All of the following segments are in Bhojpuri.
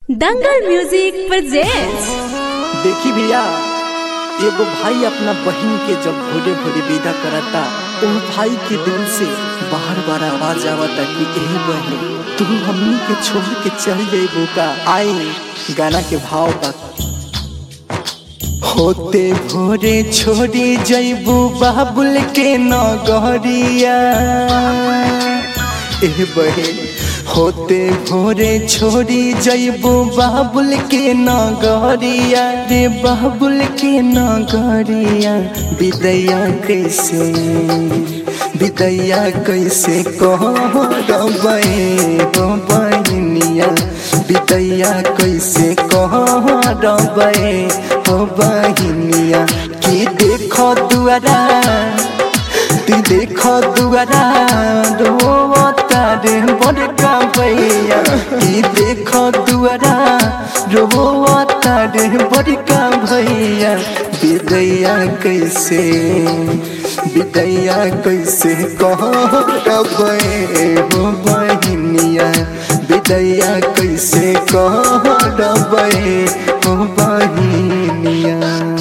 दंगल म्यूजिक प्रेजेंट्स देखी भैया एगो भाई अपना बहन के जब भोरे भोरे विदा करता ओ भाई के दिल से बार बार आवाज आवता कि ए बहन तू हमनी के छोड़ के चल जाइबो का आई गाना के भाव बा होते भोरे छोड़ी जइबू बाबुल के नगरिया ए बहन होते भोरे छोड़ी जइबू बाबुल के नगरिया रे बाबुल के नगरिया विदैया कैसे विदैया कैसे कहबे हो बहनिया विदैया कैसे कहबे हो बहनिया कि देखो दुआरा तू देखो दुआरा रोता रे बड़का भैया ई देखो दुआरा रोता रे बड़का भैया विदैया कैसे विदैया कैसे कहबे हो बहनिया विदैया कैसे कहबे हो बहनिया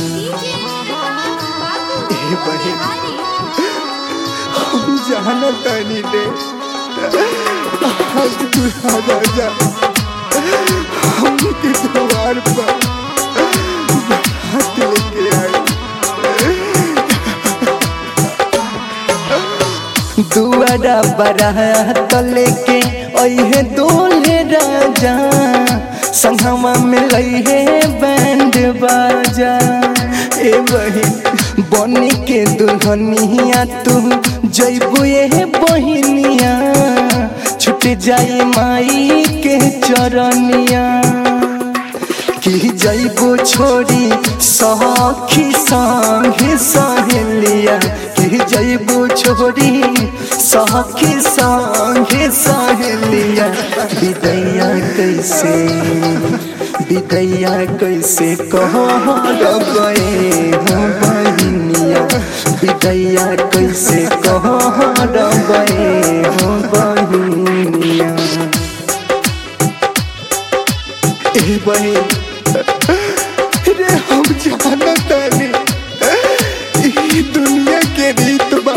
ए बहन हम जाना तानी रे आज तू राजा हम के द्वार पर हाथ लेके आई दुआरा बारात लेके अहे दोले राजा संगमा में लइहे बैंड बाजा ए बहिन बनी के दुल्हनिया तू जइबू ए बहिनिया छूट जाई माई के चरनिया कि जइबो छोड़ी सखी संगे सहेलिया कि जइबो छोड़ी सखी संगे सहेलिया विदैया कैसे विदैया कैसे कहबे हो बहिनिया विदैया कैसे कहबे हो बहिनिया ए बहिन रे हम जाना तानी ई दुनिया के रीत बा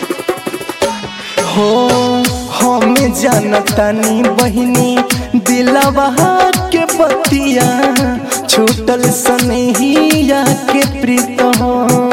हो हम जानतानी बहिनी दिलवा के बतिया छूटल सनहिया के प्रीत हो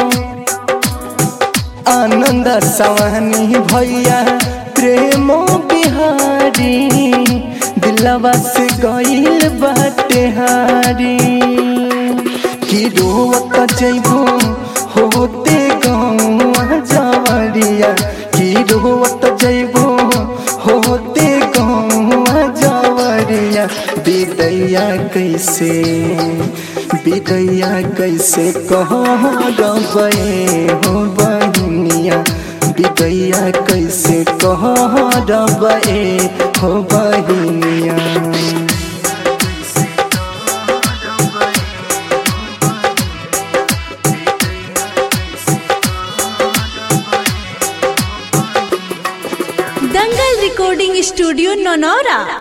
आनंद सवानी भैया प्रेमो बिहारी दिलवा से गईल बाटे हारी कि रोवत जइबू होते गौआ जवरिया कि रोवत जइबू होते गौआ जवरिया विदैया कैसे विदैया कैसे कहबे हो बहिनिया विदैया कैसे कहबे हो बहिनिया दंगल रिकॉर्डिंग स्टूडियो नौनौरा